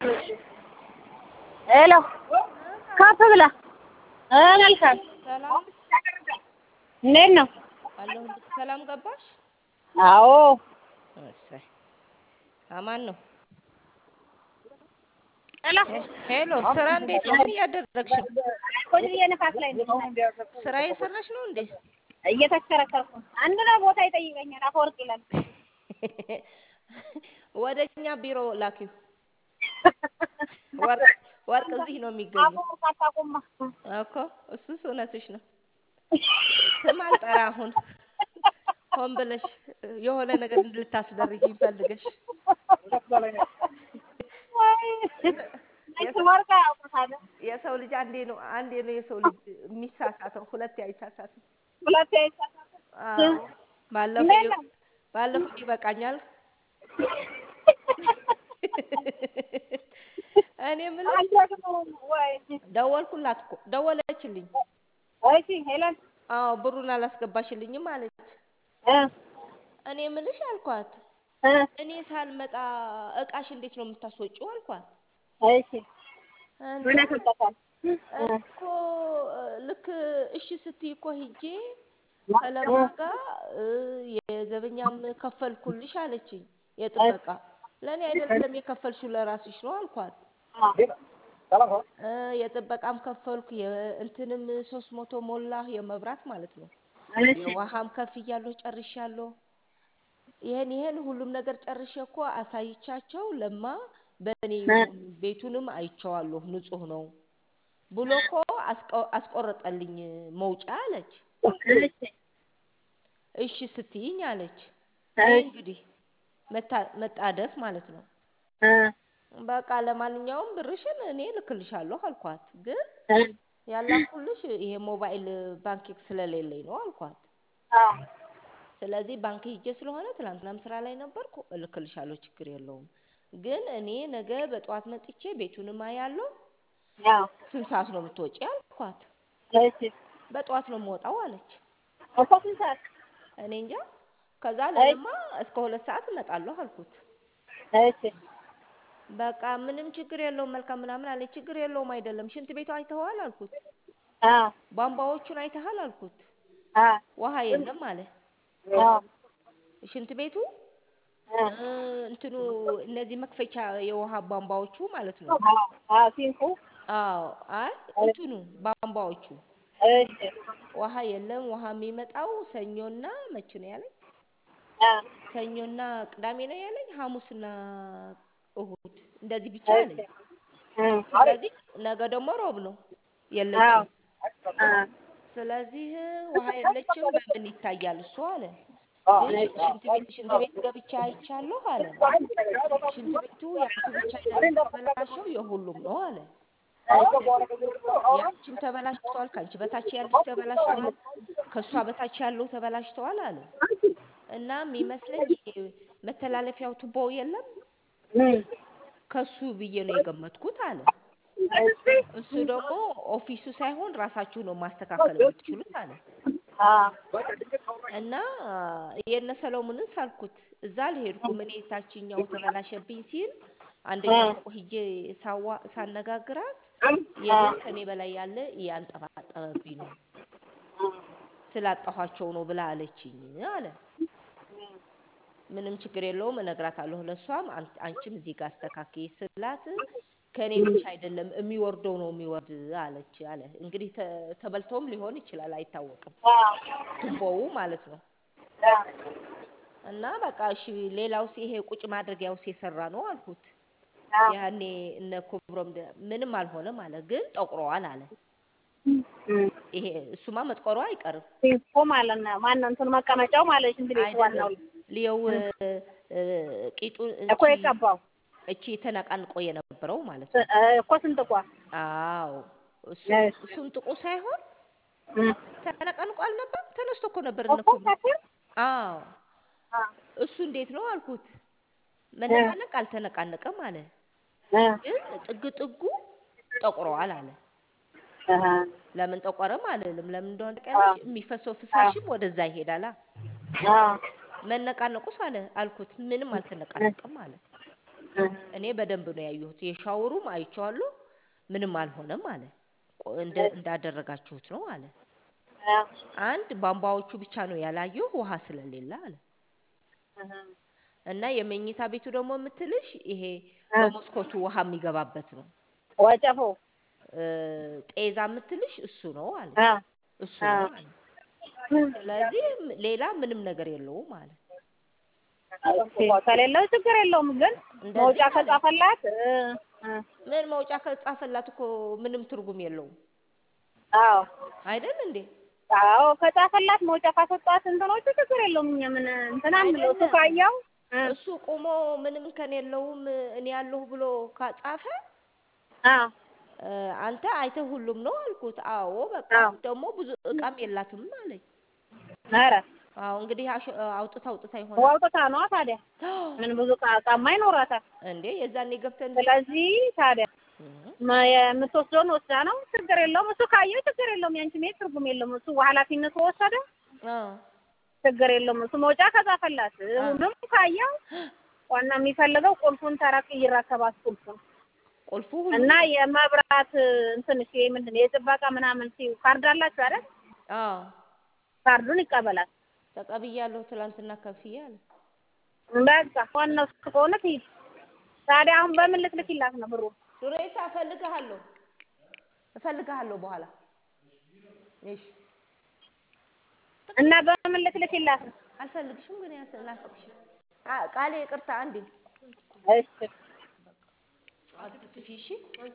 ሄሎ ከፍ ብላ እ መልካም ሰላም እንዴት ነው? አለሁልሽ። ሰላም ገባሽ? አዎ እሰይ አማን ነው። ሄሎ ሄሎ ስራ እንዴት ነው? ምን እያደረግሽ ነው? ቁጭ ብዬ ንፋስ ላይ ነኝ። ስራ እየሰራሽ ነው እንዴ? እየተሽከረከርኩ ነው። አንድ ነው ቦታ ይጠይቀኛል። አፈወርቅ ይላል። ወደ እኛ ቢሮ ላኪው። ወርቅ ወርቅ እዚህ ነው የሚገኘው አፈወርቅ አታውቁማ። እኮ እሱስ እውነትሽ ነው። ስም አልጠራ አሁን ሆን ብለሽ የሆነ ነገር ልታስደርጊኝ ፈልገሽ ወርቅ ያውቁታል። የሰው ልጅ አንዴ ነው አንዴ ነው የሰው ልጅ የሚሳሳተው፣ ሁለቴ አይሳሳትም። ሁለቴ አይሳሳትም። አዎ ባለፈው ይ- ባለፈው ይበቃኛል። እኔ የምልሽ አልደግመውም ወይ ደወልኩላት እኮ ደወለችልኝ። እሺ ሄለን አዎ ብሩን አላስገባሽልኝም አለች። እ እኔ የምልሽ አልኳት እ እኔ ሳልመጣ እቃሽ እንዴት ነው የምታስወጪው አልኳት። እሺ እንዴ ምን ያስወጣታል? እኮ ልክ እሺ ስትይ እኮ ሂጄ ከለማ ጋር እ የዘበኛም ከፈልኩልሽ አለችኝ። የጥበቃ ለእኔ አይደለም የከፈልሽው ለራስሽ ነው አልኳት። እ የጥበቃም ከፈልኩ የእንትንም ሶስት መቶ ሞላ የመብራት ማለት ነው። እሺ የውሃም ከፍያለሁ ጨርሻለሁ። ይሄን ይሄን ሁሉም ነገር ጨርሼ እኮ አሳይቻቸው ለማ በእኔ ይሁን ቤቱንም አይቼዋለሁ ንጹህ ነው ብሎ እኮ አስቆ- አስቆረጠልኝ መውጫ አለች። እሺ እሺ ስትይኝ አለች። እሺ ይሄ እንግዲህ መታ- መጣደፍ ማለት ነው። እ በቃ ለማንኛውም ብርሽን እኔ እልክልሻለሁ አልኳት። ግን እ ያላኩልሽ ይሄ ሞባይል ባንኪንግ ስለሌለኝ ነው አልኳት። አዎ ስለዚህ ባንክ ሂጄ ስለሆነ ትላንትናም ስራ ላይ ነበርኩ፣ እልክልሻለሁ፣ ችግር የለውም። ግን እኔ ነገ በጠዋት መጥቼ ቤቱንም አያለሁ። አዎ ስንት ሰዓት ነው የምትወጪ አልኳት። እሺ በጠዋት ነው የምወጣው አለች። እኮ ስንት ሰዓት? እኔ እንጃ። ከዛ ለለማ እስከ ሁለት ሰዓት እመጣለሁ አልኩት። እሺ በቃ ምንም ችግር የለውም መልካም ምናምን አለች። ችግር የለውም አይደለም። ሽንት ቤቱ አይተኸዋል አልኩት። አዎ ቧንቧዎቹን አይተሃል አልኩት። አዎ ውሃ የለም አለ። አዎ ሽንት ቤቱ እ እ፣ እንትኑ እነዚህ መክፈቻ የውሃ ቧንቧዎቹ ማለት ነው። አዎ አዎ ሲንኩ አዎ አይ እንትኑ ቧንቧዎቹ እሺ ውሃ የለም። ውሃ የሚመጣው ሰኞና መቼ ነው ያለኝ? አዎ ሰኞና ቅዳሜ ነው ያለኝ። ሐሙስና እሁድ እንደዚህ ብቻ እሺ አለኝ። እ ስለዚህ ነገ ደግሞ ሮብ ነው አዎ የለችም። አዎ ስለዚህ ውሃ የለችም በምን ይታያል እሱ አለ። ግን ሽ- ሽንት ቤት ሽንት ቤት ገብቻ አይቻለሁ አለ። ሽንት ቤቱ ያንቺ ብቻ አይደለም የተበላሸው የሁሉም ነው አለ። ያንቺም ተበላሽተዋል፣ ከአንቺ በታች ያለች ተበላሽተዋል፣ ከእሷ በታች ያለው ተበላሽተዋል አለ። እና የሚመስለኝ ይሄ መተላለፊያው ቱቦ የለም እ ከሱ ብዬ ነው የገመትኩት አለ። እሱ ደግሞ ኦፊሱ ሳይሆን ራሳችሁ ነው ማስተካከል የምትችሉት አለ። አዎ እና የነ ሰሎሞንን ሳልኩት እዛ አልሄድኩም እኔ ታችኛው ተበላሸብኝ ሲል አንደኛው ፎቅ ሂጄ ሳዋ ሳነጋግራት የለም ከኔ በላይ ያለ እያንጠባጠበብኝ ነው ስላጣኋቸው ነው ብላ አለችኝ አለ። ምንም ችግር የለውም እነግራታለሁ ለእሷም አን- አንቺም እዚህ ጋር አስተካክይ ስላት ከእኔ ብቻ አይደለም የሚወርደው ነው የሚወርድ አለች አለ። እንግዲህ ተ- ተበልቶም ሊሆን ይችላል አይታወቅም፣ ቱቦው ማለት ነው። እና በቃ እሺ ሌላውስ ይሄ ቁጭ ማድረጊያውስ የሰራ ነው አልኩት። ያኔ እነ ኮብሮም ደ- ምንም አልሆነም አለ፣ ግን ጠቁረዋል አለ። ይሄ እሱማ መጥቆሩ አይቀርም ሲንኩ ማለት ነው። ማነው እንትኑ መቀመጫው ማለት ሽንት ቤቱ ዋናው አይደለም። ሊየው እ፣ ቂጡ እኮ እቺ የቀባው እቺ ተነቃንቆ የነበረው ማለት እ ነው። እ እኮ ስንት እኳ አዎ እሱ እሺ እሱን ጥቁ ሳይሆን እ ተነቃንቆ አልነበረም፣ ተነስቶ እኮ ነበር እነ እኮ ኮብሮ ከስር አዎ አ እሱ እንዴት ነው አልኩት። መነቃነቅ አልተነቃነቀም አለ፣ እ ግን ጥግ ጥጉ ጠቁረዋል አለ። አሃ ለምን ጠቆረም አልልም። ለምን እንደሆነ ታውቂያለሽ? የሚፈሰው ፍሳሽም ወደዛ ይሄዳላ። አ መነቃነቁስ አለ አልኩት። ምንም አልተነቃነቅም አለ። እኔ በደንብ ነው ያየሁት። የሻወሩም አይቼዋለሁ፣ ምንም አልሆነም አለ። ቆ- እንደ እንዳደረጋችሁት ነው አለ። አንድ ቧንቧዎቹ ብቻ ነው ያላየሁ ውሃ ስለሌለ አለ። እና የመኝታ ቤቱ ደግሞ የምትልሽ ይሄ በመስኮቱ ውሃ የሚገባበት ነው። ወጨፎ እ፣ ጤዛ የምትልሽ እሱ ነው አለ። አ እሱ ነው አለ። ስለዚህ ም- ሌላ ምንም ነገር የለውም አለ። ከሌለው ችግር የለውም ግን እንደዚህ መውጫ ማለት ከጻፈላት እ፣ እ፣ ምን መውጫ ከጻፈላት እኮ ምንም ትርጉም የለውም አዎ አይደል እንዴ? አዎ ከጻፈላት መውጫ ካሰጧት እንትኖቹ ችግር የለውም። እኛ ምን እንትን አንለው እሱ አይደለም ካየው እ፣ እሱ ቆሞ ምንም ከን የለውም እኔ ያለሁ ብሎ ካጻፈ አዎ እ፣ አንተ አይተህ ሁሉም ነው አልኩት። አዎ በቃ አዎ ደግሞ ብዙ እቃም የላትም አለኝ። ኧረ አዎ እንግዲህ አሽ- አውጥታ አውጥታ ይሆናል ዋውጥታ ነዋ ታዲያ ምን ብዙ ዕቃ ዕቃማ ይኖራታል። እንዴ የዛኔ ገብተን ስለዚህ ታዲያ እም፣ መ- የምትወስደውን ወስዳ ነው ችግር የለውም። እሱ ካየው ችግር የለውም። ያንቺ መሄድ ትርጉም የለውም። እሱ ኃላፊነቱ ወሰደ አዎ ችግር የለውም። እሱ መውጫ ከጻፈላት አዎ ሁሉም ካየው ዋና የሚፈልገው ቁልፉን ተረክ ይረከባት ቁልፉን ቁልፉ እና ሁሉም የመብራት እንትን እሺ ምንድን ነው የጥበቃ ምናምን ሲ ካርድ አላችሁ አይደል? አዎ ካርዱን ይቀበላል። ተቀብያለሁ ትላንትና ከፍዬ አለ። በቃ ዋናው እሱ ከሆነ ትሂድ። ታዲያ አሁን በምን ልትልኪላት ነው ብሩ? ዱሬሳ እፈልግሃለሁ እፈልግሃለሁ በኋላ እሺ እና በምን ልትልኪላት ነው? አልፈልግሽም ግን ያስ- ናፍቅሽኝ አ- ቃሌ ይቅርታ አንዴ እሺ አትጥፊ እሺ